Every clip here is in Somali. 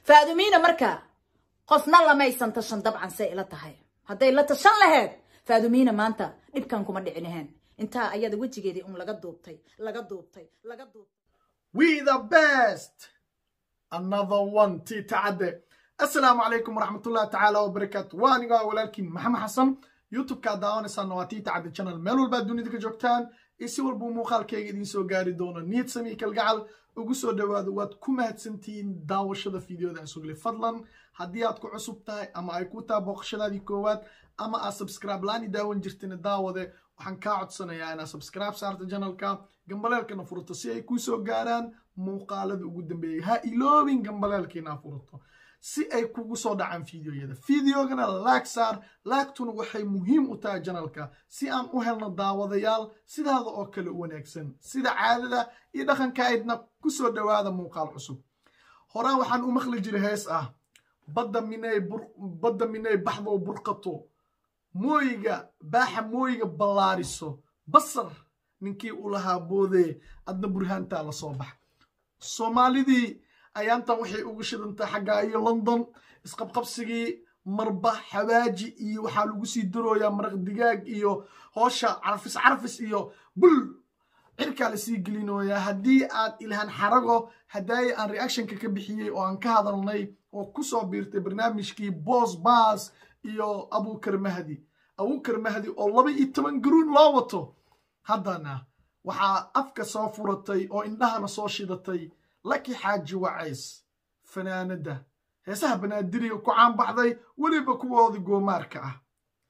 faadumiina marka qofna lamaysan tashan dabcan say ila tahay hadday la tashan laheyd faadumiina maanta dhibkan kuma dhicinahayn intaa ayada wejigeedii un laga duubtay laga duubtay laga duubtay we the best another one tii tacadde assalaamu calaykum waraxmatullahi tacaala wabarakaatu waa anigaa walaalkiin maxamed xasan youtube-kaad daawanaysaana waa tii tacadde channel meel walbaad dunida ka joogtaan iyo si walbuu muuqaalkayga idiin soo gaari doono niyad samii kalgacal ugu soo dhowaado waad ku mahadsantihiin daawashada fideoda aan suglay fadlan haddii aad ku cusub tahay ama ay ku taha booqashadaadii koowaad ama aad subscribe laani daawan jirtina daawade waxaan kaa codsanayaa inaad subscribe saarta janalka gambaleelkana furato si ay kuu soo gaaraan muuqaalada ugu dambeeyay ha iloobin gambaleelka inaa furato si ay kugu soo dhacaan fideoyada fideogana laag saar laagtuna waxay muhiim u tahay janalka si aan u helno daawadayaal sidaada oo kale u wanaagsan sida caadada iyo dhaqanka aydna ku soo dhowaada muuqaal cusub horaan waxaan u maqli jiray hees ah badda minay badda minay baxdo burqato mooyiga baaxa mooyiga ballaariso basar ninkii u lahaa boodee adna burhaantaa la soo bax soomaalidii ayaantan waxay ugu shidantay xaggaa iyo london isqabqabsigii marba xawaaji iyo waxaa lagu sii darooyaa maraq digaag iyo hoosha carfis carfis iyo bul cirkaa lasii gelinooyaa haddii aad ilhaan xarago hadaaye aan reactionka ka bixiyey oo aan ka hadalnay oo ku soo biirtay barnaamijkii boos baas iyo abukar mahdi abukar mahdi oo laba iyo toban garuun loo wato haddana waxaa afka soo furatay oo indhahana soo shidatay laki xaaji wacays fanaanadda heesaha banaadiriga ku caanbaxday weliba kuwoodii goomaarka ah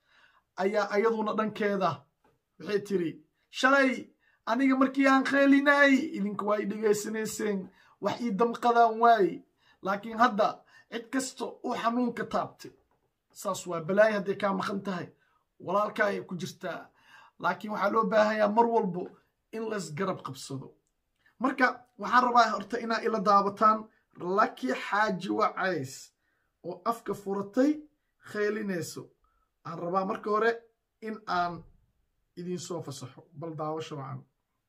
ayaa ayaduna dhankeeda waxay tiri shalay aniga markii aan kheelinay idinka waa i dhegaysanayseen wax ii damqadaan waaye laakiin hadda cid kasta uu xanuunka taabtay saas waa balaayo hadday kaa maqan tahay walaalkaa ay ku jirtaa laakiin waxaa loo baahanyaa mar walbo in laysgarab qabsado marka waxaan rabaa horta inaa ila daabataan laki xaaji wacays oo afka furatay kheylinayso waxaan rabaa marka hore in aan idiin soo fasaxo bal daawasho wacan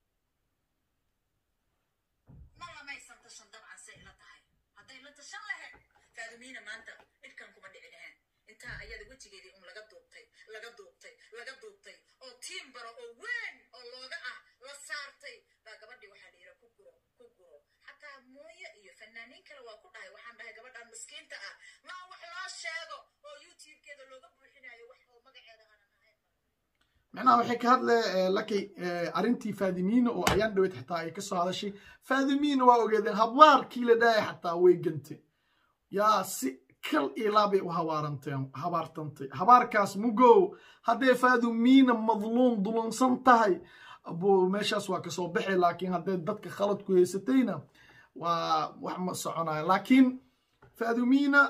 malamaysan tashan dabcan say ila tahay hadday la tashan lahayd faadumiina maanta dhibkan kuma dhici lahayn intaa ayada wejigeedii un laga duubtay laga duubtay laga duubtay oo tiim baro oo weyn oo looga ah la saartay baa gabadhii waxaa la yidha ku guro ku guro xataa mooye iyo fanaaniin kale waa ku dhahay waxaan dhahay gabadhan miskiinta ah maa wax loo sheego oo youtube-keeda looga buuxinayo wax oo magaceeda aanan ahayn macnaha waxay ka hadle laki arrintii faadimiina oo ayaan dhaweyd xataa ay ka soo hadashay faadimiina waa ogeedeen hablaarkii la dhahay xataa way gantay yaa si kal ilaabay u habaaranteen habaartantay habaarkaas mugow hadday faadumiina madluum dulunsan tahay buu meeshaas waa kasoo baxay laakiin hadday dadka khalad ku haysatayna waa wax ma soconayo laakiin faadumiina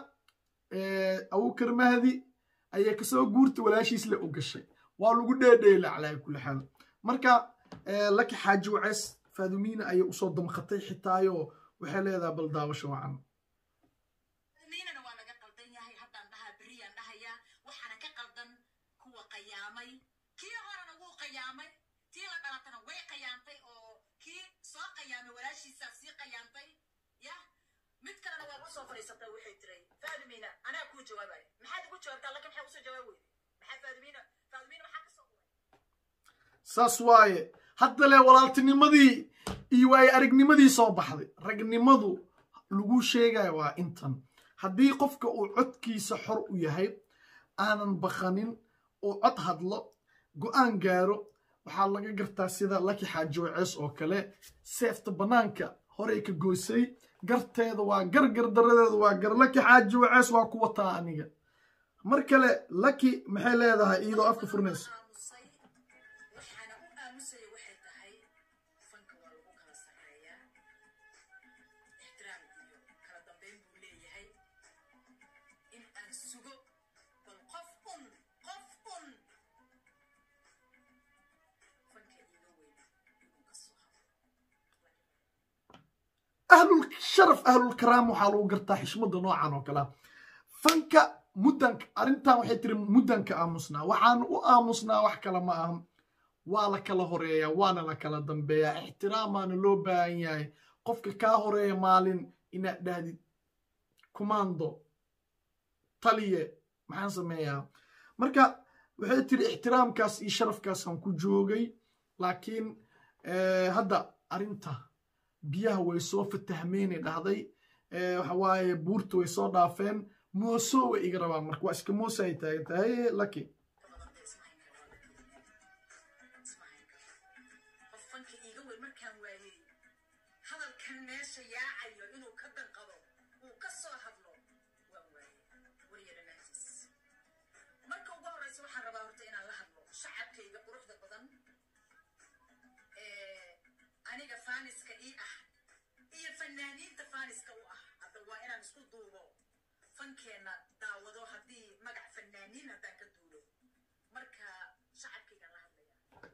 abukar mahdi ayay kasoo guurtay walaashiis le u gashay waa lagu dheedheela calaa kulli xaal marka laki xaaji waceys faadumiina ayay usoo damqatay xitaayo waxay leedahay bal daawasho wacan faadumiinana waa laga qaldan yahay haddaan dhahaa beriyaan dhahayaa waxaana ka qaldan kuwa qayaamay kii horena wuu qayaamay tii la dhalatana way qayaantay oo kii soo qayaamay walaashiisaa sii qayaantay ya mid kalena waa ku soo fadhiisatay waxay tiray faadumiina anaa kuu jawaabaya maxaad igu jawaabtaa laakiin maxaa usoo jawaab weyday maxaa faadumiina faadumiina maxaa ka soo uray saas waaye hadda le walaaltinimadii iyo waaye aragnimadii soo baxday ragnimadu lagu sheegaya waa intan haddii qofka uu codkiisa xor u yahay aanan baqanin uu cod hadlo go-aan gaaro waxaa laga gartaa sida laki xaaji wacees oo kale seefta bannaanka horey ka goysay garteeda waa gar gardaradeeda waa gar laki xaaji wacees waa ku wataa aniga mar kale laki maxay leedahay iyadoo afka furnaysa aamusay waxaana u aamusaya waxay tahay fanka waa lagu kala sarreeyaa ixtiraam iyo kala dambeyn buu leeyahay in aan sugo bal qof un qof un fanka iiga weyn inuu ka soo habo ahlul sharaf ahlul karaam waxaa lagu gartaa xishmada noocan oo kalea fanka muddanka arrintan waxay tiri muddanka aamusnaa waxaan u aamusnaa wax kale ma ahan waa la kala horeeyaa waana la kala dambeeyaa ixtiraamaana loo baahan yahay qofka kaa horeeya maalin inaad dhahdid commando taliye maxaan sameeyaa marka waxay tiri ixtiraamkaas iyo sharafkaasaan ku joogay laakiin hadda arrinta biyaha way soo fatahmeynay dhahday waxa waaye buurta way soo dhaafeen mooso way iga rabaan marka waa iska moosa ay taagan tahay laki qofanka iiga weyn markaan waayey hadalkan meesha yaacayo inuu ka danqado uu ka soo hadlo waan waayey weliya dhammaantiis marka ugu horreysa waxaan rabaa horta inaan la hadlo shacabkayga quruxda badan ee aniga faaniska ii ah iyo fanaaniinta faaniska u ah hadda waa inaan isku duubo fankeenna daawado haddii magac fanaaniin haddaan ka duulo marka shacabkaygaan la hadlaya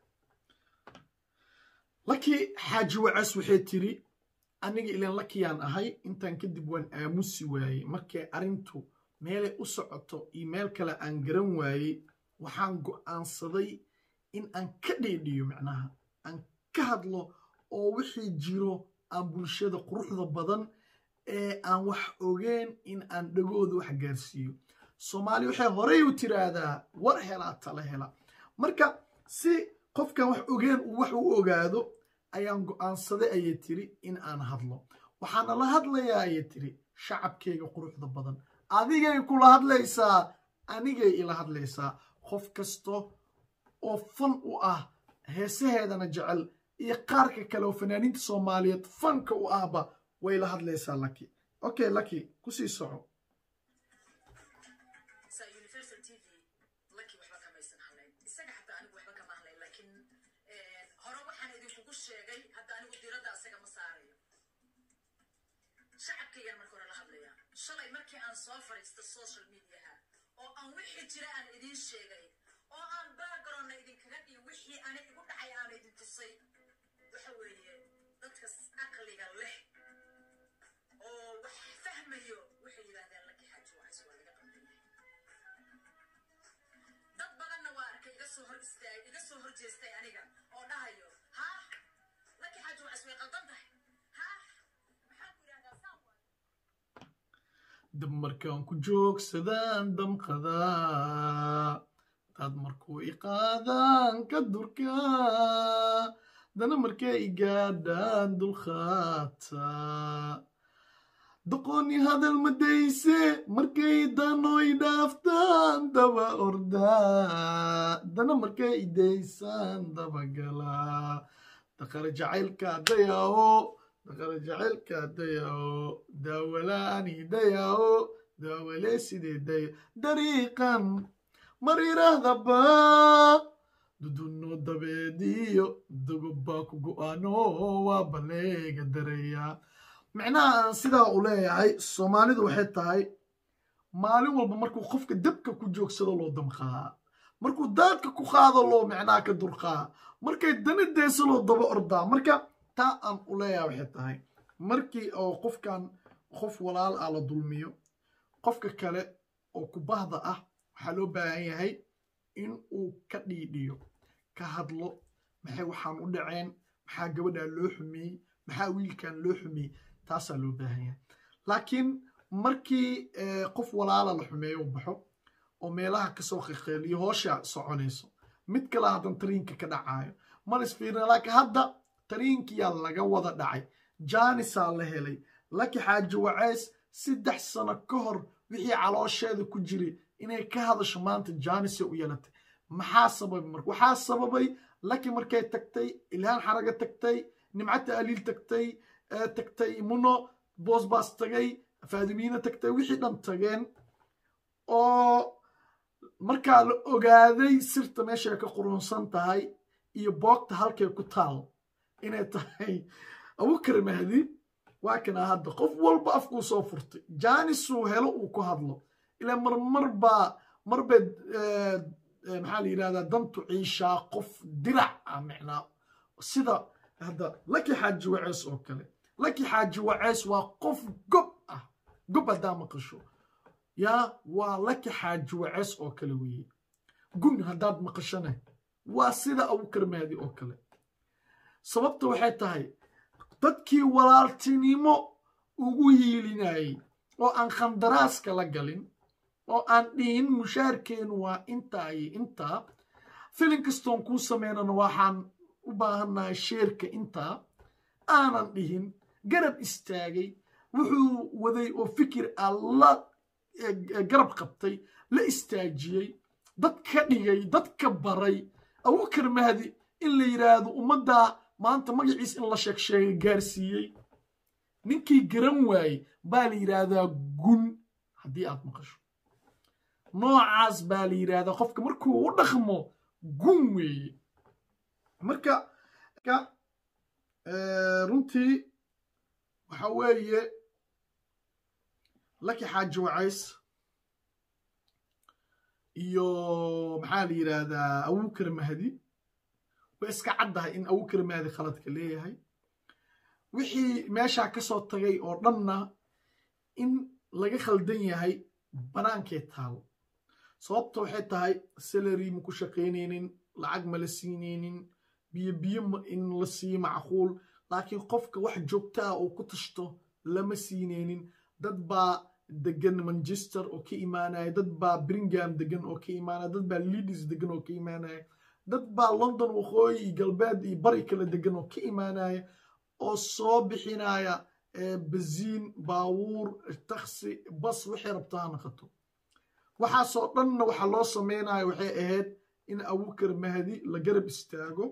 laki xaaji wacas waxay tiri aniga ilan lakiyaan ahay intaan kadib waan aamusi waayey markay arrintu meelay u socoto iyo meel kale aan garan waayey waxaan go'aansaday in aan ka dheedhiyo macnaha aan ka hadlo oo wixii jiro aan bulshada quruxda badan ee aan wax ogeen in aan dhagooda wax gaarsiiyo soomaali waxay horey u tiraahdaa war helaa tala hela marka si qofkan wax ogeen uu wax u ogaado ayaan go'aansaday ayay tiri in aan hadlo waxaana la hadlayaa ayay tiri shacabkayga quruxda badan adigay kula hadlaysaa anigay ila hadlaysaa qof kasto oo fan u ah heesaheedana jecel iyo qaarka kale oo fanaaniinta soomaaliyeed fanka u ahba way la hadlaysaa laki okay laki kusii soco sa universal t v laki waxba kamaysan hadlayn isaga xataa anigu waxba kama hadlayn laakiin hore waxaan idinkugu sheegay hadda anigu diradda isaga ma saarayo shacabkaygaan marka hore la hadlayaa shalay markii aan soo fadhiista social mediaha oo aan wixii jira aan idiin sheegay oo aan backgroundna idinkaga dhiyo wixii ani igu dhacay aan idin tusay waxa weeye dadka aqliga leh oo wax fahmayo waxay yidhahdeen laki xaaji waxaas waa laga qaldanyahay dad badanna waa arkay iga soo hor istaag iga soo hor jeestay aniga oo dhahayo ha laki xaaji waxaas way qaldan tahay ha maxaan ku yidhahdaa saan waa dab markaan ku joogsadaan damqadaa dad markuu i qaadaan ka durkaa dana markay i gaadhaan dulqaataa doqoni hadal madayse markay danoy dhaaftaan daba ordaa dana markay i daysaan dabagalaa daqara jacaylka dayaawo daqara jacaylka dayaawo daawalaani dayaawo daawale sidee daya dariiqan mar yiraahdaba dudunno dabeediyo dogobbaa ku go'aano waa baleega dareeyaa micnaha aan sidaa u leeyahay soomaalidu waxay tahay maalin walba markuu qofka dabka ku joogsado loo damqaa markuu daadka ku qaado loo micnaha ka durqaa markay dani deyso loo daba ordaa marka taa aan u leeyahay waxay tahay markii oo qofkan qof walaal ah la dulmiyo qofka kale oo kubahda ah waxaa loo baahan yahay in uu ka dhiidhiyo ka hadlo maxay waxaan u dhaceen maxaa gabadhaa loo xumiyey maxaa wiilkan loo xumiyey taasaa loo baahan yahay laakiin markii qof walaala la xumeeyo u baxo oo meelaha kasoo qiqeeliyo hoosha soconayso mid kale haddan tariinka ka dhacaayo malis fiirina laakiin hadda tariinkiyaa laga wada dhacay jaanisaa la helay laki xaaji waceys saddex sano ka hor wixii caloosheeda ku jiray inay ka hadasho maanta jaanisay u yeelatay maxaa sababay marka waxaa sababay laki markay tagtay ilhaan xaraga tagtay nimcata aliil tagtay tagtay muno boosbaas tagay faadimiina tagtay wixii dhan tageen oo markaa la ogaaday sirta meeshay ka qurunsan tahay iyo boogta halkay ku taal inay tahay abukar mahdi waa kana hadda qof walba afkuu soo furtay jaanisuu helo uu ku hadlo ilaa marmar baa marbay maxaa la yidhahdaa dantu ciishaa qof dirac ah micnaa sida hadda laki xaaji waceys oo kale laki xaaji waceys waa qof gob ah gob haddaa maqasho yaa waa laki xaaji waceys oo kale weeye gun haddaad maqashana waa sida abukar mahdi oo kale sababta waxay tahay dadkii walaaltinimo ugu hiilinayey oo aan khandaraaska la galin oo aan dhihin mushaarkeenu waa intaa iyo intaa filin kastoon kuu sameynana waxaan u baahannahay sheerka intaa aanan dhihin garab istaagay wuxuu waday oo fikir ah la garab qabtay la istaajiyey dad ka dhigay dadka baray abubakar mahdi in la yidhaahdo ummaddaa maanta magaciis in la sheeg sheegay gaarsiiyey ninkii garan waayey baa la yidhaahdaa gun haddii aad maqasho noocaas baa la yidhaahdaa qofka markuu u dhaqmo gun weeye marka runtii waxa weeye laki xaaji wacays iyo maxaa la yidhaahdaa abubakar mahdi way iska caddahay in abubakar mahdi khaladka leeyahay wixii meeshaa ka soo tagay oo dhanna in laga khaldan yahay banaankee taal sababta waxay tahay salary ma ku shaqaynaynin lacag ma la siinaynin biyo biyo in la siiyo macquul laakiin qofka wax joogta ah oo ku tashto lama siinaynin dad baa degan manchester oo ka imaanaya dad baa bringham degan oo ka imaanaya dad baa leadis degan oo ka imaanaya dad baa london waqooyi iyo galbeed iyo bari kala degan oo ka imaanaya oo soo bixinaya baziin baawuur taksi bas waxay rabtaa ha naqato waxaasoo dhanna waxaa loo sameynaya waxay ahayd in abubakar mahdi la garab istaago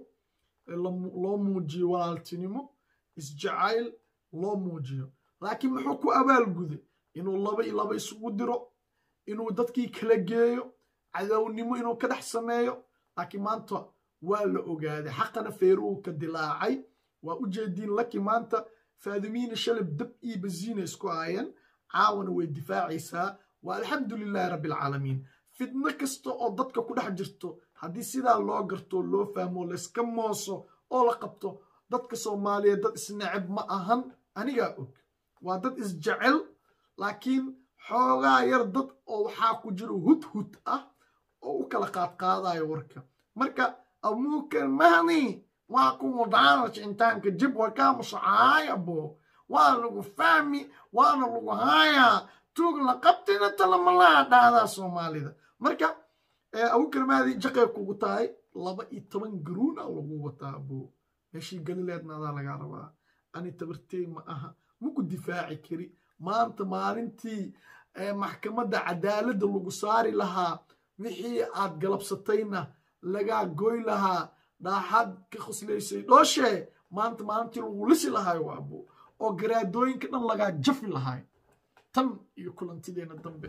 loo muujiyo walaaltinimo isjacayl loo muujiyo laakiin muxuu ku abaalguday inuu laba iyo laba isugu diro inuu dadkii kala geeyo cadownimo inuu ka dhex sameeyo laakiin maanta waa la ogaaday xaqana feeruhu ka dilaacay waa u jeediin laki maanta faadimiina shalab dab iyo baziina isku aayeen caawana way difaacaysaa waa alxamdu lilaahi rabbi alcaalamiin fidno kasta oo dadka ku dhex jirto haddii sidaa loo garto loo fahmo layska mooso oo la qabto dadka soomaaliyeed dad isneceb ma ahan anigaa og waa dad isjecel laakiin xoogaa yar dad oo waxaa ku jiro hudhud ah oo u kala qaadqaadayo warka marka abubakar mahdi waa kuwa daanaj intaanka jib waa kaa musacaaya bo waa lagu fahmi waana lagu haayaa tuug la qabtina talamalaa dhahdaa soomaalida marka abubakar mahdi jaqay kugu tahay laba iyo toban garuuna lagu wataa bo meeshii galileedna adaa lagaa rabaa ani tabartey ma aha maku difaaci kari maanta maalintii maxkamadda cadaaladda lagu saari lahaa wixii aad galabsatayna lagaa goy lahaa dhaaxaad ka khoslaysay dhooshe maanta maalintii lagu lisi lahaayo waabo oo garaadooyinka dhan lagaa jafi lahaay tan iyo kulantideena dambe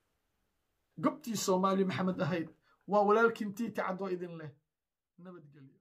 gobtii soomaaliya maxamed ahayd waa walaalkiin tiiti cadoo idin leh nabadgelyo